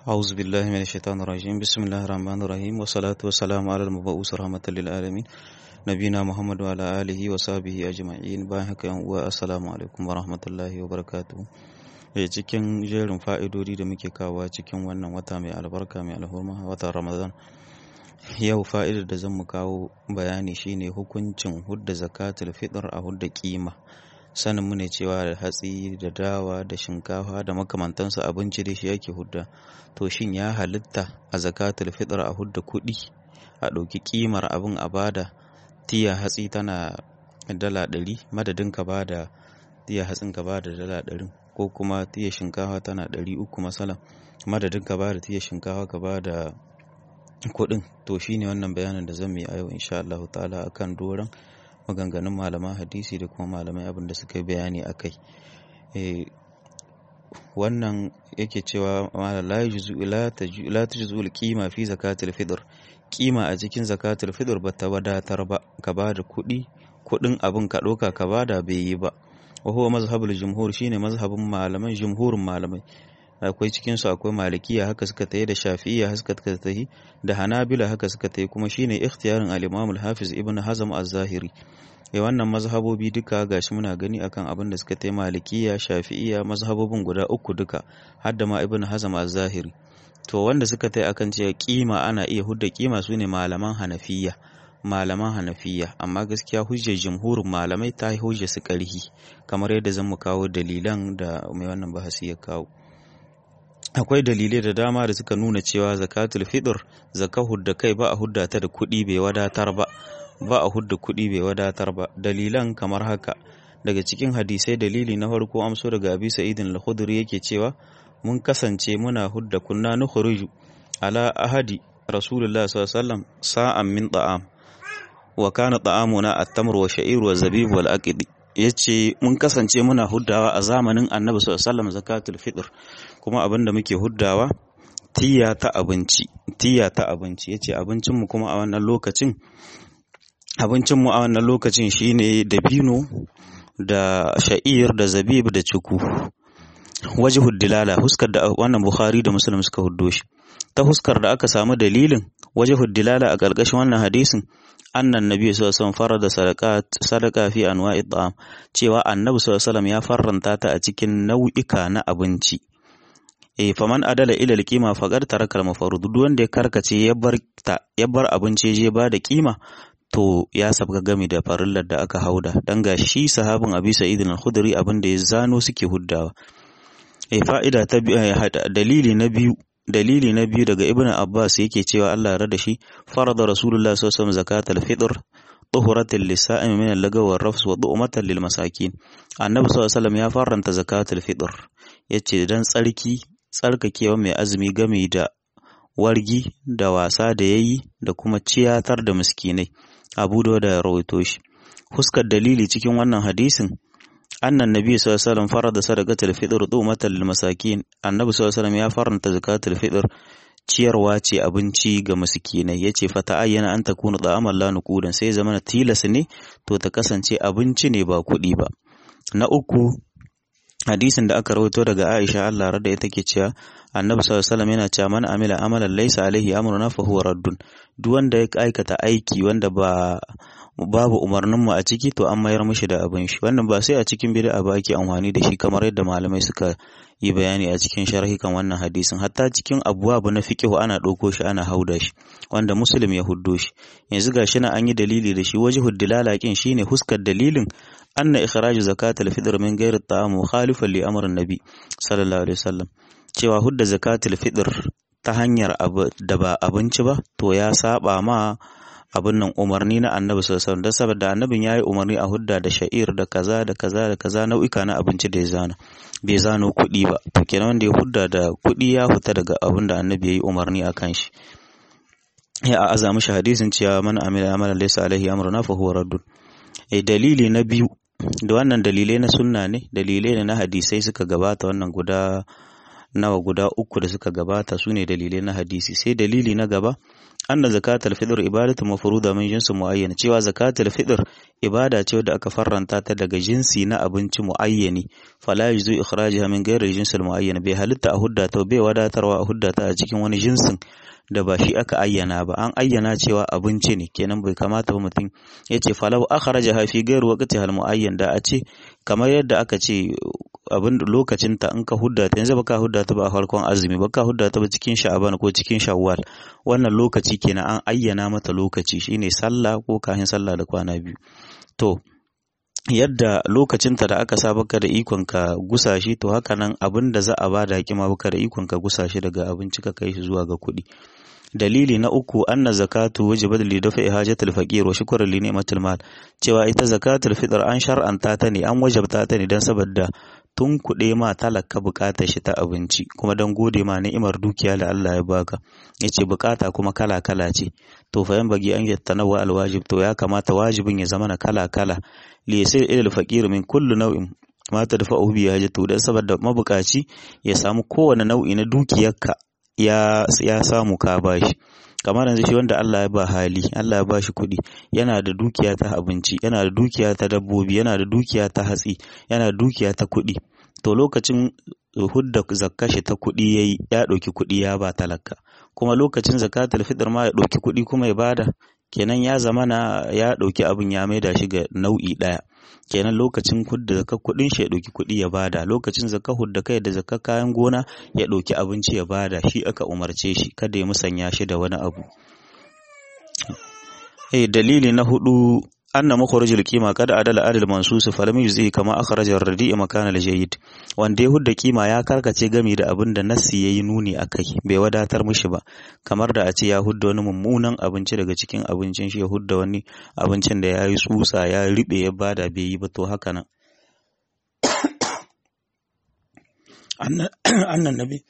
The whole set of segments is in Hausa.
أعوذ بالله من الشيطان الرجيم بسم الله الرحمن الرحيم والصلاة والسلام على المبعوث رحمة للعالمين نبينا محمد وعلى آله وصحبه أجمعين bayan haka yan uwa assalamu alaikum warahmatullahi wabarakatuh eh cikin jerin fa'idodi da muke kawo cikin wannan wata mai albarka mai alhurma watan Ramadan yau fa'idar da zan mu kawo bayani shine hukuncin hudda zakatul fitr a hudda kima sanin mu ne cewa da hatsi da dawa da shinkafa da makamantansu abinci da shi yake hudda to shin ya halitta a zakatul fitr a hudda kuɗi a ɗauki kimar abin a bada tiya hatsi tana dala ɗari madadin ka bada tiya hatsin ka bada dala ɗari ko kuma tiya shinkafa tana ɗari uku masalan madadin ka bada tiya shinkafa ka bada kuɗin to shine wannan bayanin da zan yi a yau insha Allah ta'ala akan doron maganganun malaman hadisi da kuma malamai abin da suka yi bayani a kai wannan yake cewa la ta juzu kima fi zakatul fitr kima a cikin zakatul fitr ba ta wadatar ba ka ba da kuɗi kuɗin abin ka ɗauka ka ba da bai yi ba wa huwa mazhabul jumhur shine mazhabin malaman jumhurin malamai akwai cikin su akwai malikiya haka suka tayi da shafi'iyya haka suka tayi da hanabila haka suka tayi kuma shine ikhtiyarin al-imam al-hafiz ibn hazm az-zahiri eh wannan mazhabobi duka gashi muna gani akan abin da suka tayi malikiya shafi'iyya mazhabobin guda uku duka har da ma ibn hazm az-zahiri to wanda suka tayi akan cewa kima ana iya hudda kima sune malaman hanafiya malaman hanafiya amma gaskiya hujjar jumhurin malamai ta yi hujjar su karhi kamar yadda zan mu kawo dalilan da mai wannan bahasi ya kawo akwai dalilai da dama da suka nuna cewa zakatul fitr zaka hudda kai ba a hudda ta da kuɗi bai wadatar ba ba a hudda kuɗi bai wadatar ba dalilan kamar haka daga cikin hadisai dalili na farko amso daga abi sa'idin al-khudri yake cewa mun kasance muna hudda kunna nukhruju ala ahadi rasulullah sallallahu alaihi wasallam sa'an min ta'am wa kana ta'amuna at-tamr wa sha'ir wa zabib wal aqidi yace mun kasance muna huddawa a zamanin annabi sallallahu alaihi wasallam zakatul fitr kuma abinda muke huddawa tiya ta abinci tiya ta abinci yace abincin mu kuma a wannan lokacin abincin mu a wannan lokacin shine dabino da sha'ir da zabib da cuku wajhud dilala huskar da wannan bukhari da muslim suka huddo shi ta huskar da aka samu dalilin wajhud dilala a ƙarƙashin wannan hadisin annan nabi sallallahu alaihi wasallam farada sadaqat sadaqa fi anwa'i ta'am cewa annabi sallallahu alaihi wasallam ya farranta ta a cikin nau'ika na abinci eh faman adala ila alqima faqad taraka al-mafarud duk wanda ya karkace ya bar ta ya bar abinci je ba da kima to ya sabga gami da farillar da aka hauda dan ga shi sahabin abi sa'id al-khudri abin da ya zano suke huddawa eh fa'ida ta dalili na biyu dalili na biyu daga ibn abbas yake cewa Allah ya rada shi farada rasulullah sallallahu alaihi wasallam zakatul fitr tuhuratan lisa'im min al-lagaw war rafs wa du'matan lil masakin annabi sallallahu alaihi wasallam ya faranta zakatul fitr yace dan tsarki tsarkakewa mai azumi game da wargi da wasa da yayi da kuma ciyatar da miskinai abu da ya rawaito shi huskar dalili cikin wannan hadisin annan nabi sallallahu alaihi wasallam farada sadaqatul fitr dumatan lil masakin annabi sallallahu alaihi wasallam ya faranta zakatul fitr ciyarwa ce abinci ga miskinai yace fa ayyana an takunu da'amal la nuqudan sai zamana tilas ne to ta kasance abinci ne ba kuɗi ba na uku hadisin da aka rawaito daga Aisha Allah rada ita ke cewa Annabi sallallahu alaihi wasallam yana cewa man amila amalan laysa alaihi amruna fa huwa raddun duk wanda ya aikata aiki wanda ba babu umarnin mu a ciki to an mayar mishi da abin shi wannan ba sai a cikin bid'a ba ake amfani da shi kamar yadda malamai suka yi bayani a cikin sharhi kan wannan hadisin hatta cikin abubuwa na fiqhu ana ɗauko shi ana hauda shi wanda muslim ya huddo shi yanzu gashi na an yi dalili da shi wajhud dilala kin shine huskar dalilin anna ikhraju zakatul fitr min ghairi ta'am mukhalifan li amrin nabi sallallahu alaihi wasallam cewa hudda zakatul fitr ta hanyar da ba abinci ba to ya saba ma abin nan umarni na annabi sallallahu alaihi wasallam saboda annabin yayi umarni a hudda da sha'ir da kaza da kaza da kaza nau'ika na abinci da ya zana bai zano kuɗi ba to kenan wanda ya hudda da kuɗi ya fita daga abin da annabi yayi umarni akan shi ya a aza mishi hadisin cewa man amila amalan laysa alaihi amruna fa huwa raddun eh dalili na biyu da wannan dalilai na sunna ne dalilai ne na hadisai suka gabata wannan guda nawa guda uku da suka gabata su ne dalilai na hadisi sai dalili na gaba anna zakatul fitr ibadatu mafruda min jinsi muayyan cewa zakatul fitr ibada ce wadda aka farranta ta daga jinsi na abinci muayyani fala yuzu ikhrajaha min ghairi jinsil muayyan bai halitta a hudda ta bai wadatarwa a hudda ta a cikin wani jinsin da ba shi aka ayyana ba an ayyana cewa abinci ne kenan bai kamata ba mutum ya ce falau akhrajaha fi ghairi waqti hal muayyan da a ce kamar yadda aka ce abin lokacin ta in ka hudda ta yanzu baka hudda ta ba a farkon azumi baka hudda ta ba cikin sha'aban ko cikin shawwal wannan lokaci kenan an ayyana mata lokaci shine sallah ko kafin sallah da kwana biyu to yadda lokacinta da aka sa baka da ikon ka gusa shi to haka nan abin da za a ba da kima baka da ikon ka gusa shi daga abinci ka kai shi zuwa ga kuɗi dalili na uku anna zakatu wajibat li dafa hajatul faqir wa shukran li ni'matil mal cewa ita zakatul fitr an shar'anta ta ne an wajabta ta ne dan saboda tun kuɗe ma talaka bukatar shi ta abinci kuma don gode ma ni'imar dukiya da Allah ya baka yace bukata kuma kala kala ce to fa yan bagi an yattanawa alwajib to ya kamata wajibin ya zama na kala kala li yasir ila alfaqir min kullu naw'in ma tadfa'u bi hajatu dan saboda mabukaci ya samu kowane nau'i na dukiyarka ya ya samu ka bashi kamar yanzu shi wanda Allah ya ba hali Allah ya ba shi kuɗi yana da dukiya ta abinci yana da dukiya ta dabbobi yana da dukiya ta hatsi yana da dukiya ta kuɗi to lokacin hudda zakka shi ta kuɗi yayi ya ɗauki kuɗi ya ba talaka kuma lokacin zakatul fitr ma ya ɗauki kuɗi kuma ya bada kenan ya zamana ya ɗauki abin ya maida shi ga nau'i ɗaya kenan lokacin hudda zakka kuɗin shi ya ɗauki kuɗi ya bada lokacin zakka hudda kai da zakka kayan gona ya ɗauki abinci ya bada shi aka umarce shi kada ya musanya shi da wani abu eh dalili na hudu anna makharajul qima kada adala adal mansus falam yuzai kama akhraja ar-radi makana al-jayyid wanda ya hudda kima ya karkace gami da abin da nassi yayi nuni akai bai wadatar mishi ba kamar da a ce ya hudda wani mummunan abinci daga cikin abincin shi ya hudda wani abincin da yayi tsutsa ya ribe ya bada bai yi ba to haka nan annan nabi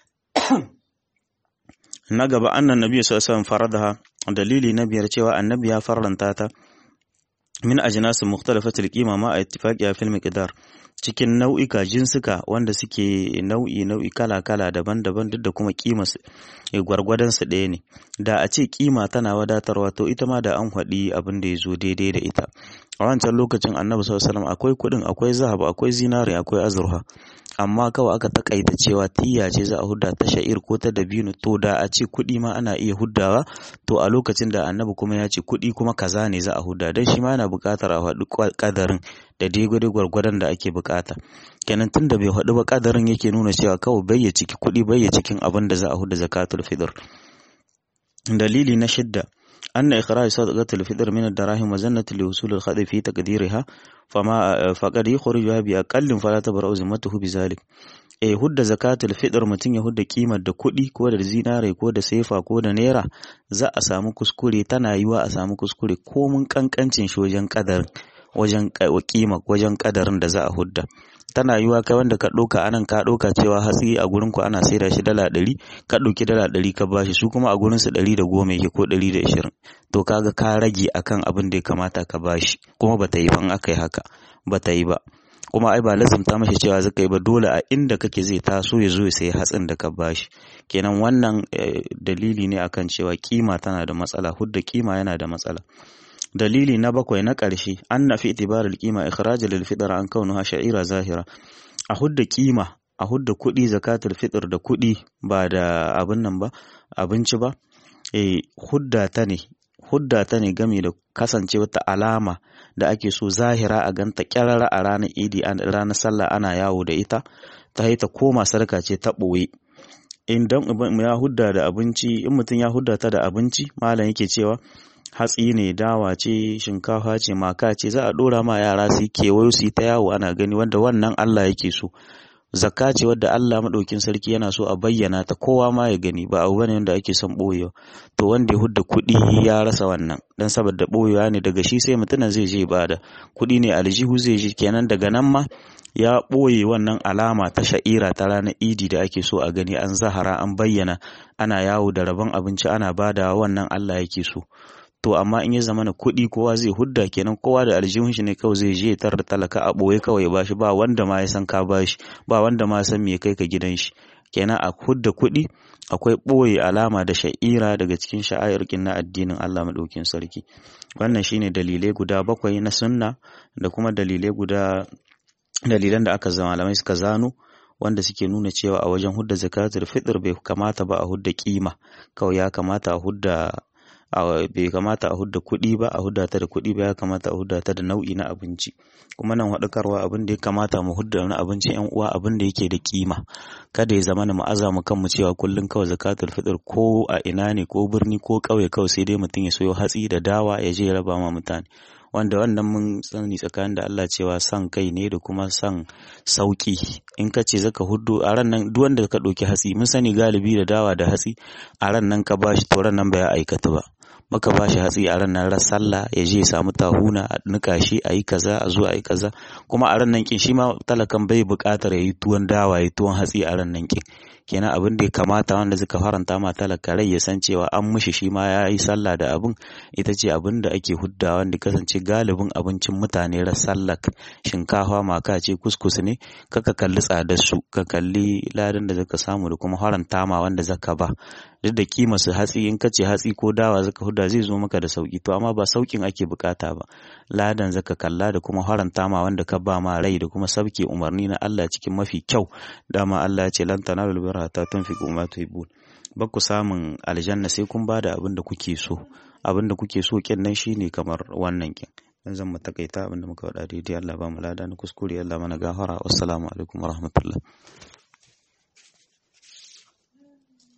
na gaba annan nabi sallallahu alaihi wasallam faradaha dalili na biyar cewa annabi ya farlanta ta min ajinasin mukhtalafatil qima ma a ittifaqiya fil miqdar cikin nau'ika jinsuka wanda suke nau'i nau'i kala kala daban-daban duk da kuma kima gwargwadon su ɗaya ne da a ce kima tana wadatarwa to ita ma da an haɗi abin da ya zo daidai da ita a wancan lokacin annabi sallallahu alaihi wasallam akwai kuɗin akwai zahab akwai zinari akwai azurfa amma kawai aka takaita cewa tiya ce za a hudda ta sha'ir ko ta dabino to da a ce kuɗi ma ana iya huddawa to a lokacin da annabi kuma ya ce kuɗi kuma kaza ne za a hudda dan shi ma yana buƙatar a faɗi ƙadarin da daidai gwargwadon da ake buƙata kenan tun da bai faɗi ba ƙadarin yake nuna cewa kawai bai ya ciki kuɗi bai ya cikin abin da za a hudda zakatul fitr dalili na shidda أن إخراج صدقة الفطر من الدراهم مزنة لوصول الخطأ في تقديرها فما فقد يخرجها بأقل فلا تبرأ ذمته بذلك eh hudda zakatul fitr mutum ya hudda kimar da kuɗi ko da zinare ko da sefa ko da naira za a samu kuskure tana yiwa a samu kuskure ko mun kankancin shi wajen kadar wajen kima wajen kadarin da za a hudda tana yiwa kai wanda ka ɗauka anan ka ɗauka cewa hatsi a gurin ku ana saida shi dala ɗari ka ɗauki dala ɗari ka bashi su kuma a gurin su ɗari da goma yake ko ɗari da ashirin to kaga ka rage akan abin da ya kamata ka bashi kuma bata yi ban aka yi haka bata yi ba kuma ai ba lazumta mashi cewa zaka yi ba dole a inda kake zai taso ya zo ya sayi hatsin da ka bashi kenan wannan dalili ne akan cewa kima tana da matsala hudda kima yana da matsala dalili na bakwai na ƙarshe an na fi itibarar kima ikhraj lil fitr an kaunuha sha'ira zahira a hudda kima a hudda kuɗi zakatul fitr da kuɗi ba da abin nan ba abinci ba eh hudda ta ne hudda ta ne game da kasance wata alama da ake so zahira a ganta kyarara a ranar idi a ranar sallah ana yawo da ita ta haita koma sarka ce ta ɓoye idan ya hudda da abinci in mutum ya hudda ta da abinci malam yake cewa hatsi ne dawa ce shinkafa ce maka ce za a ɗora ma yara su yi kewayo su yi ta yawo ana gani wanda wannan Allah yake so zakka ce wadda Allah maɗaukin sarki yana so a bayyana ta kowa ma ya gani ba abu bane wanda ake son ɓoyewa to wanda ya hudda kuɗi ya rasa wannan dan saboda ɓoyewa ne daga shi sai mutumin zai je bada kuɗi ne aljihu zai je kenan daga nan ma ya ɓoye wannan alama ta sha'ira ta ranar idi da ake so a gani an zahara an bayyana ana yawo da rabon abinci ana bada wannan Allah yake so to amma in ya zama na kuɗi kowa zai hudda kenan kowa da aljihun shi ne kawai zai je tar da talaka a ɓoye kawai ba shi ba wanda ma ya san ka ba shi ba wanda ma san me kai ka gidan shi kenan a hudda kuɗi akwai ɓoye alama da sha'ira daga cikin sha'airkin na addinin Allah maɗaukin sarki wannan shine dalilai guda bakwai na sunna da kuma dalilai guda dalilan da aka zama malamai suka zano wanda suke nuna cewa a wajen hudda zakatul fitr bai kamata ba a hudda kima kawai ya kamata a hudda bai kamata a hudda kuɗi ba a hudda ta da kuɗi ba ya kamata a hudda ta da nau'i na abinci kuma nan haɗukarwa abin da ya kamata mu hudda na abinci yan uwa abin da yake da kima kada ya zama mu aza mu kanmu cewa kullum kawai zakatul fitr ko a ina ne ko birni ko ƙauye kawai sai dai mutum ya soyo hatsi da dawa ya je ya raba ma mutane wanda wannan mun sani tsakanin da Allah cewa san kai ne da kuma san sauki in ka ce zaka huddu a ran nan duk wanda ka ɗauki hatsi mun sani galibi da dawa da hatsi a ran nan ka bashi to ran nan bai aikata ba maka bashi hatsi a ran nan ran sallah ya je ya samu tahuna a nika shi a yi kaza a zo a yi kaza kuma a ran nan kin shi ma talakan bai buƙatar ya yi tuwon dawa ya yi tuwon hatsi a ran nan kin kenan abin da ya kamata wanda suka faranta ma talaka rai ya san cewa an mishi shi ma ya yi sallah da abin ita ce abin da ake huddawa wanda kasance galibin abincin mutane ran sallak shinkafa maka ce kuskus ne kaka kalli tsadar su ka kalli ladan da zaka samu da kuma faranta ma wanda zaka ba duk da kima su hatsi in kace hatsi ko dawa zaka hudda zai zo maka da sauki to amma ba saukin ake bukata ba ladan zaka kalla da kuma faranta ma wanda ka ba ma rai da kuma sabke umarni na Allah cikin mafi kyau dama Allah ya ce lan tanalul birra ta tunfiqu ma tuhibbun ba ku samun aljanna sai kun bada abin da kuke so abin da kuke so kin nan shine kamar wannan kin dan zan mu takaita abin da muka faɗa daidai Allah ba mu lada na kuskure Allah mana gafara wassalamu alaikum warahmatullahi